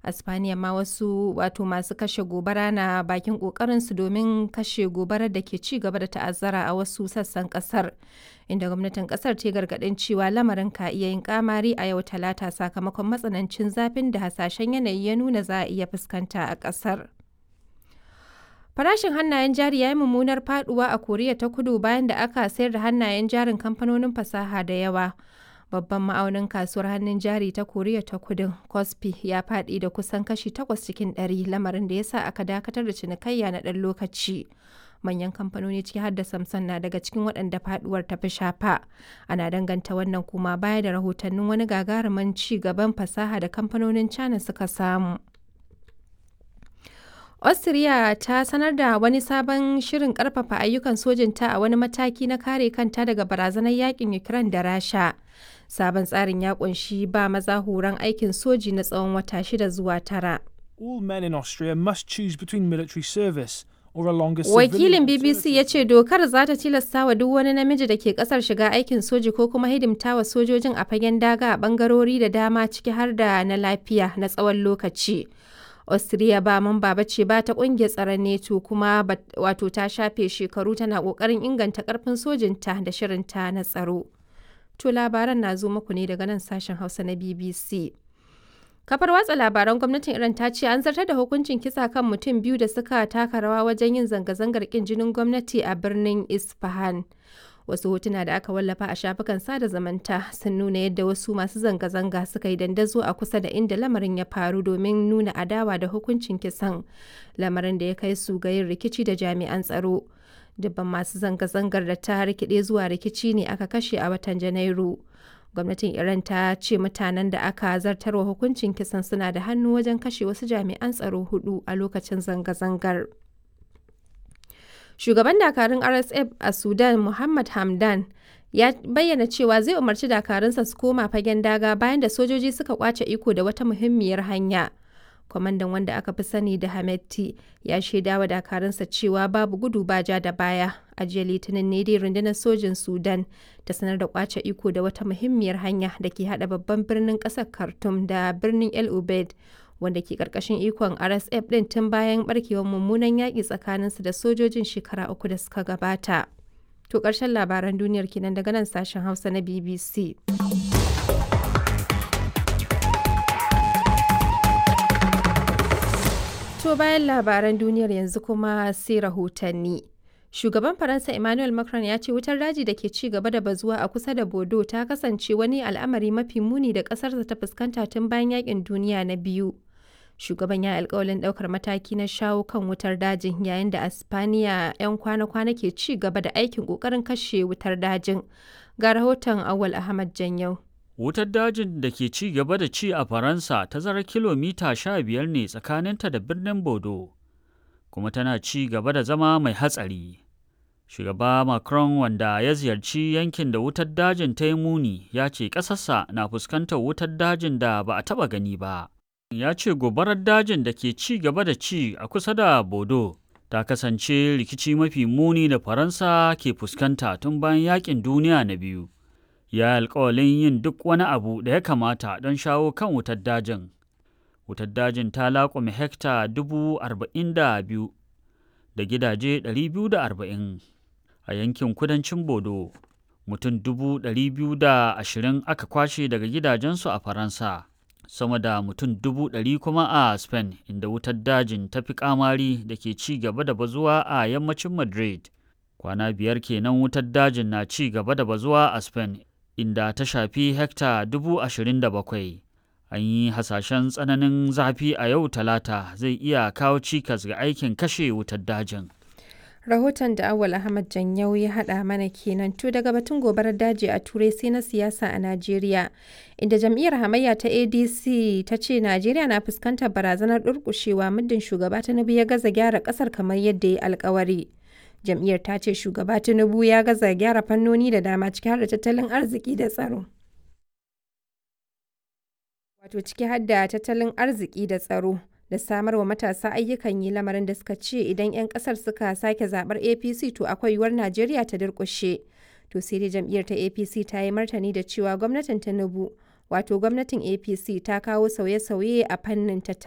a spaniya ma wasu wato masu kashe gobara na bakin kokarinsu domin kashe gobarar da ke ci gaba da ta'azzara a wasu sassan kasar inda gwamnatin kasar ta gargadin cewa lamarin ka iya yin kamari a yau talata sakamakon matsanancin zafin da hasashen yanayi ya nuna za a iya fuskanta a kasar farashin hannayen jari ya yi mummunar faduwa a koriya ta kudu bayan da aka sayar da hannayen jarin kamfanonin fasaha da yawa babban ma'aunin kasuwar hannun jari ta koriya ta kudin kospi ya faɗi da kusan kashi 8 cikin 100 lamarin da ya sa aka dakatar da cinikayya na ɗan lokaci manyan kamfanoni ciki har da samsung na daga cikin waɗanda faduwar ta fi shafa ana danganta wannan kuma baya da rahotannin wani gagarumin ci gaban fasaha da kamfanonin china suka samu Austria ta sanar da wani sabon shirin karfafa ayyukan sojinta a wani mataki na kare kanta daga barazanar yakin Ukraine da Rasha. Sabon tsarin ya kunshi ba maza horon aikin soji na tsawon wata shida zuwa tara. All men in Austria must choose between military service or a longer Wakilin BBC ya ce dokar za ta tilasta wa duk wani namiji da ke kasar shiga aikin soji ko kuma hidimta wa sojojin a fagen daga a bangarori da dama ciki har da na lafiya na tsawon lokaci. Austria ba mamba ba ce ba ta kungiyar tsaron NATO kuma wato ta shafe shekaru tana kokarin inganta karfin sojinta da shirinta na tsaro. To labaran na zo muku ne daga nan sashen Hausa na BBC. Kafar watsa labaran gwamnatin Iran ta ce an zartar da hukuncin kisa kan mutum biyu da suka taka rawa wajen yin zanga-zangar kin jinin gwamnati a birnin Isfahan. Wasu hotuna da aka wallafa a shafukan sada zamanta sun nuna yadda wasu masu zanga-zanga suka yi dandazo a kusa da inda lamarin ya faru domin nuna adawa da hukuncin kisan lamarin da ya kai su ga yin rikici da jami'an tsaro. Dubban masu zanga-zangar da ta rikide zuwa rikici ne aka kashe a watan Janairu. Gwamnatin Iran ta ce mutanen da aka zartarwa hukuncin kisan suna da hannu wajen kashe wasu jami'an tsaro hudu a lokacin zanga-zangar. Shugaban dakarun RSF a Sudan Muhammad Hamdan ya bayyana cewa zai umarci dakarunsa su koma fagen daga bayan da sojoji suka kwace iko da wata muhimmiyar hanya. Kwamandan wanda aka fi sani da Hametti ya shaida wa dakarunsa cewa babu gudu ba ja da baya. A jiya Litinin ne dai rundunar sojin Sudan ta sanar da kwace iko da wata muhimmiyar hanya da ke hada babban birnin kasar Khartoum da birnin El Ubaid. wanda ke karkashin ikon RSF din tun bayan barkewar mummunan yaƙi tsakaninsu da sojojin shekara uku da suka gabata. To ƙarshen labaran duniyar kenan daga nan sashen Hausa na BBC. To bayan labaran duniyar yanzu kuma sai rahotanni. Shugaban Faransa Emmanuel Macron ya ce wutar daji da ke ci gaba da bazuwa a kusa da Bodo ta kasance wani al'amari mafi muni da ƙasarsa ta fuskanta tun bayan yakin duniya na biyu. Shugaban ya alkawalin ɗaukar mataki na shawo kan wutar dajin yayin da Aspaniya 'yan kwana-kwana ke ci gaba da aikin ƙoƙarin kashe wutar dajin. Ga rahoton Awal Ahmad Janyau. Wutar dajin da ke ci gaba da ci a Faransa tazarar kilomita sha biyar ne tsakaninta da birnin Bodo, kuma tana ci gaba da zama mai hatsari. Shugaba Macron wanda ya ziyarci yankin da wutar dajin ta yi muni ya ce ƙasarsa na fuskantar wutar dajin da ba a taɓa gani ba. Ya ce gobarar dajin da ke ci gaba da ci a kusa da Bodo ta kasance rikici mafi muni da Faransa ke fuskanta tun bayan yakin duniya na biyu. Ya alkawalin yin duk wani abu da ya kamata don shawo kan wutar dajin. Wutar dajin ta laƙume hekta dubu arba'in da biyu da gidaje ɗari biyu da arba'in. a yankin kudancin Bodo. Mutum dubu ɗari biyu da ashirin aka kwashe daga gidajensu a Faransa, sama da mutum dubu ɗari kuma a Spain, inda wutar dajin ta fi kamari da ke ci gaba da bazuwa a yammacin Madrid. Kwana biyar kenan wutar dajin na ci gaba da bazuwa a Spain, inda ta shafi hekta dubu ashirin da bakwai. An yi hasashen tsananin zafi a yau talata zai iya kawo cikas ga aikin kashe wutar dajin. rahoton da awal ahmad janyau ya hada mana kenan to daga batun gobarar daji a turai sai na siyasa a najeriya inda jam'iyyar hamayya ta adc ta ce najeriya na fuskantar barazanar durkushewa muddin shugaba tinubu ya gaza gyara kasar kamar yadda ya alkawari jam'iyyar ta ce shugaba tinubu ya gaza gyara fannoni da dama ciki har da tattalin arziki da tsaro wato ciki har da tattalin arziki da tsaro da samar wa matasa ayyukan yi lamarin da suka ce idan 'yan kasar suka sake zabar apc to akwai yiwuwar najeriya ta durkushe to sai dai jam'iyyar ta apc ta yi martani da cewa gwamnatin tinubu wato gwamnatin apc ta kawo sauye-sauye a fannin tattalin